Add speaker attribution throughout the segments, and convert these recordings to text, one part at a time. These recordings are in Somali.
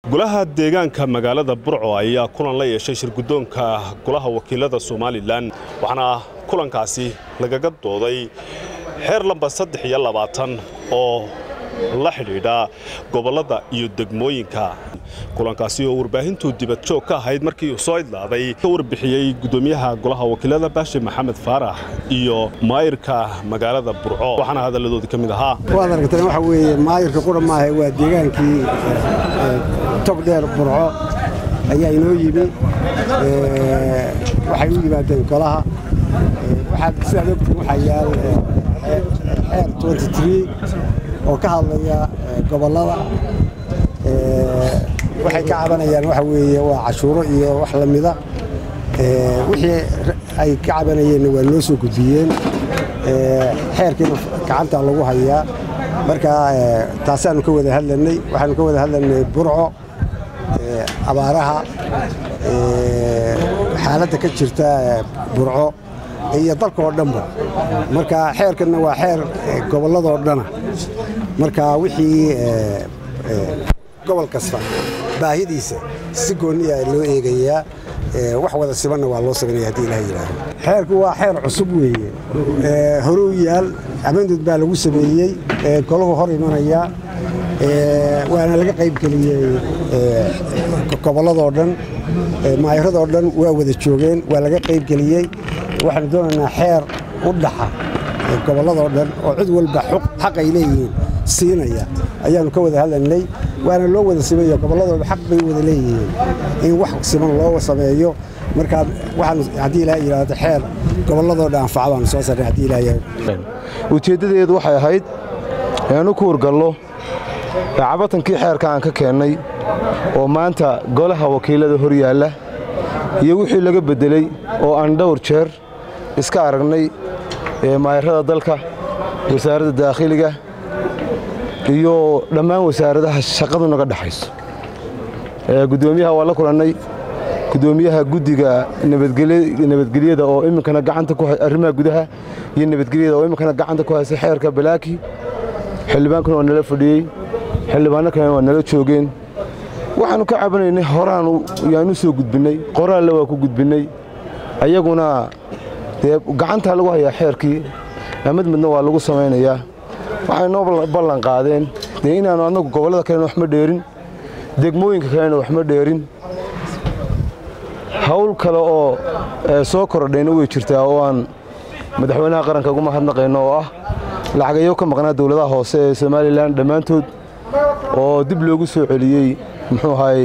Speaker 1: golaha deegaanka magaalada burco ayaa kulan la yeeshay shirguddoonka golaha wakiilada somalilan waxaana kulankaasi lagaga dooday xeer lamba saddex iyo labaatan oo la xidhiidha gobollada iyo degmooyinka kulankaasi oo warbaahintu dibad joog ka ahayd markii uu soo idlaaday ka warbixiyey guddoomiyaha golaha wakiilada baashe maxamed faarax iyo maayirka magaalada burco waxaana hadalladoodii ka mid ahaa
Speaker 2: waad aragteen waxa weeye maayirka qura maaha waa deegaankii tog dheer burco ayaa inoo yimi waxay u yimaadeen golaha waxaa sidaad ogtiin waxaa yaal xeer oo ka hadlaya gobollada waxay ka cabanayaan waxa weeye waa cashuuro iyo wax la mida wixii ay ka cabanayeenna waa noo soo gudbiyeen xeerkiina gacanta lagu hayaa marka taasaanu ka wada hadlanay waxaanu ka wada hadlanay burco abaaraha xaaladda ka jirta burco iyo dalka oo dhanba marka xeerkanna waa xeer gobolladoo dhana marka wixii gobol kasta baahidiisa si gooniya loo eegayaa wax wada sibanna waa loo sameynaya haddii ilaha yidhaahdo xeerku waa xeer cusub weeye horuu yaal amandud baa lagu sameeyey golahu hor imanaya waana laga qaybgeliyey gobolladoo dhan maayiradoo dhan waa wada joogeen waa laga qaybgeliyey waxaanu doonaynaa xeer u dhaxa gobolladoo dhan oo cid walba xaq ay leeyihiin siinaya ayaannu ka wada hadlanay waana loo wada sameeyo gobolladooda xaq bay wada leeyihiin in wax siman loo sameeyo markaa waxaan haddii ilaha yidhaahdo xeer gobolladoo dhan anfaca baanu soo sarnay haddii ilaha yidhaahdo
Speaker 3: ujeeddadeedu waxay ahayd inaanu ku wargallo cabatankii xeerka aan ka keennay oo maanta golaha wakiilada hor yaalla iyo wixii laga beddeley oo aan dhowr jeer iska aragnay maayarada dalka wasaaradda daakhiliga iyo dhammaan wasaaradaha shaqadu naga dhexayso guddoomiyaha waa la kulannay guddoomiyaha guddiga nabadgelyada oo iminkana gacanta ku arrimaha gudaha iyo nabadgelyada oo iminkana gacanta ku haysa xeerka balaaki xildhibaankuna waa nala fadhiyey xildhibaanno kalena waa nala joogeen waxaannu ka cabanaynay horaanu yaanu soo gudbinnay qoraalle waa ku gudbinnay ayaguna dee gacantaa lagu hayaa xeerkii mid midna waa lagu samaynayaa waxay noo ballan qaadeen dee inaannu annagu gobollada kalena waxma dheerin degmooyinka kalena waxma dheerin hawl kale oo soo korodhayna way jirtaa oo aan madaxweynaha qaranka ugu mahadnaqayno oo ah lacagayo ka maqnaa dowladaha hoose ee somalilan dhammaantood oo dib loogu soo celiyey muxuu ahaay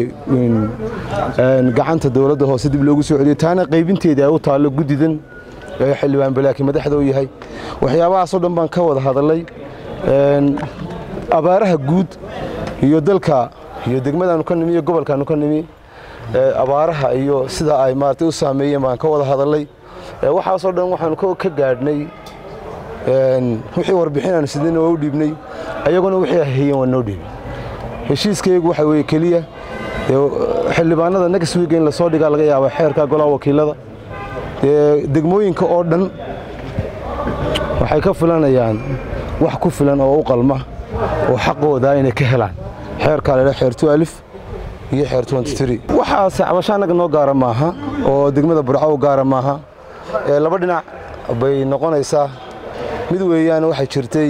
Speaker 3: gacanta dowladda hoose dib loogu soo celiyey taana qaybinteedii ay u taallo guddidan ee xildhibaan balaaki madaxda u yahay waxyaabahaasoo dhan baan ka wada hadallay abaaraha guud iyo dalka iyo degmadaannu ka nimi iyo gobolkaannu ka nimi abaaraha iyo sida ay maaragtay u saameeyeen baan ka wada hadallay waxaasoo dhan waxaannu ka gaadhnay wixii warbixinaannu sidayna waa u dhiibnay ayaguna wixii hayeen waa noo dhiibay heshiiskaygu waxa weeye keliya xildhibaanada next week in lasoo dhigaa laga yaaba xeerka golaha wakiilada degmooyinka oo dhan waxay ka filanayaan wax ku filan oo u qalma oo xaqooda inay ka helaan xeerkaa ladha xeer alif iyo xeer waxaase cabasho annaga noo gaara maaha oo degmada burco u gaara maaha laba dhinac bay noqonaysaa mid weeyaan waxay jirtay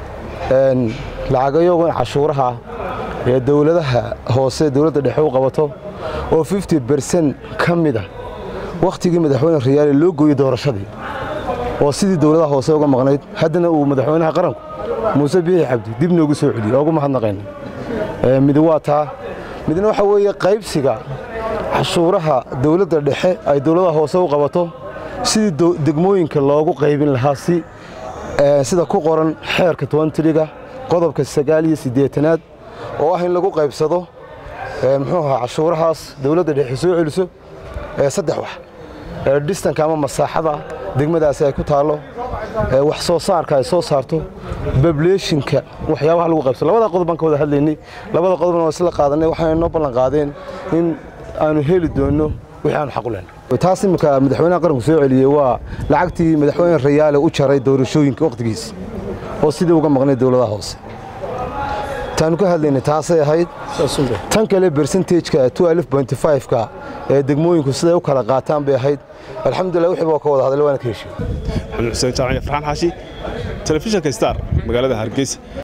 Speaker 3: lacagayogan cashuuraha ee dowladaha hoose dowladda dhexe u qabato oo fifty bersen ka mida wakhtigii madaxweyne rayaale loo gooyey doorashadii oo sidii dowladaha hoose uga maqnayd haddana uu madaxweynaha qaranku muuse biixi cabdi dib noogu soo celiyey oo ugu mahadnaqayna midi waa taa midna waxa weeye qaybsiga cashuuraha dowladda dhexe ay dowladaha hoose u qabato sidii degmooyinka loogu qaybin lahaa si sida ku qoran xeerka tobantriga qodobka sagaal iyo siddeetanaad oo ah in lagu qaybsado muxuu ahaa cashuurahaas dowladda dhexe soo celiso saddex wax dhistanka ama masaaxada degmadaasi ay ku taallo wax soo saarka ay soo saarto bableeshinka waxyaabaha lagu qaybsado labada qodob baan ka wada hadlaynay labada qodobna waa isla qaadanay waxayna noo ballan qaadeen in aanu heli doonno wixii aanu xaq u lehna taas iminka madaxweynaha qaranku soo celiyey waa lacagtii madaxweyne rayaale u jaray doorashooyinka wakhtigiisa oo sidii uga maqnay dowladaha hoose taanu ka hadlaynay taasay ahayd tan kale bersentageka ka ee degmooyinku siday u kala qaataan bay ahayd alxamdulilah wixii baa ka wada hadlay waana ka heshiye
Speaker 1: maxamed xuseen jaamac farxaan xaashi telefishinka star magaalada hargeysa